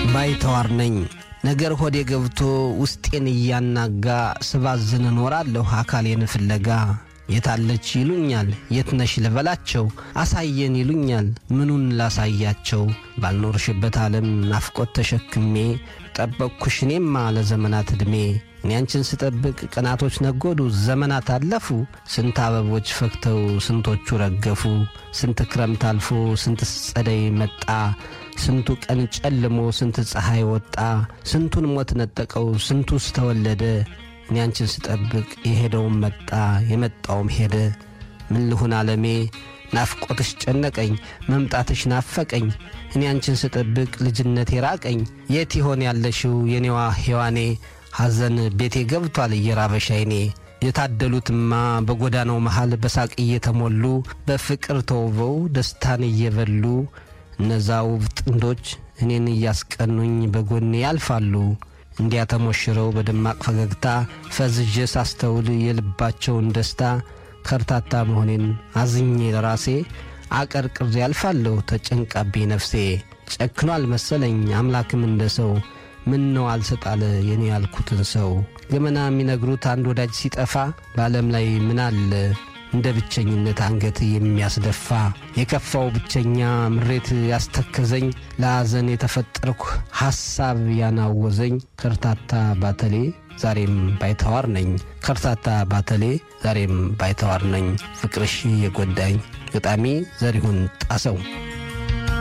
ባይተዋር ነኝ ነገር ሆዴ ገብቶ ውስጤን እያናጋ ስባዝን እኖራለሁ አካሌን ፍለጋ የታለች ይሉኛል የት ነሽ ልበላቸው አሳየን ይሉኛል ምኑን ላሳያቸው ባልኖርሽበት ዓለም ናፍቆት ተሸክሜ ጠበቅኩሽ እኔማ ለዘመናት ዕድሜ እኔ አንቺን ስጠብቅ ቀናቶች ነጎዱ ዘመናት አለፉ ስንት አበቦች ፈክተው ስንቶቹ ረገፉ ስንት ክረምት አልፎ ስንት ጸደይ መጣ ስንቱ ቀን ጨልሞ ስንት ፀሐይ ወጣ ስንቱን ሞት ነጠቀው ስንቱስ ተወለደ እኔ አንቺን ስጠብቅ የሄደውም መጣ የመጣውም ሄደ ምን ልሁን ዓለሜ ናፍቆትሽ ጨነቀኝ መምጣትሽ ናፈቀኝ እኔ አንቺን ስጠብቅ ልጅነቴ ራቀኝ የት ይሆን ያለሽው የኔዋ ሔዋኔ ሐዘን ቤቴ ገብቷል እየራበሽ አይኔ የታደሉትማ በጎዳናው መሃል በሳቅ እየተሞሉ በፍቅር ተውበው ደስታን እየበሉ እነዛ ውብ ጥንዶች እኔን እያስቀኑኝ በጎኔ ያልፋሉ እንዲያ ተሞሽረው በደማቅ ፈገግታ ፈዝዤ ሳስተውል የልባቸውን ደስታ ከርታታ መሆኔን አዝኜ ለራሴ አቀርቅሬ ያልፋለሁ ተጨንቃቤ ነፍሴ ጨክኗል መሰለኝ አምላክም እንደ ሰው ምን ነው አልሰጣለ የኔ ያልኩትን ሰው ገመና የሚነግሩት አንድ ወዳጅ ሲጠፋ በዓለም ላይ ምን አለ እንደ ብቸኝነት አንገት የሚያስደፋ የከፋው ብቸኛ ምሬት ያስተከዘኝ ለሐዘን የተፈጠርኩ ሐሳብ ያናወዘኝ ከርታታ ባተሌ ዛሬም ባይተዋር ነኝ ከርታታ ባተሌ ዛሬም ባይተዋር ነኝ ፍቅርሽ የጎዳኝ ገጣሚ ዘሪሁን ጣሰው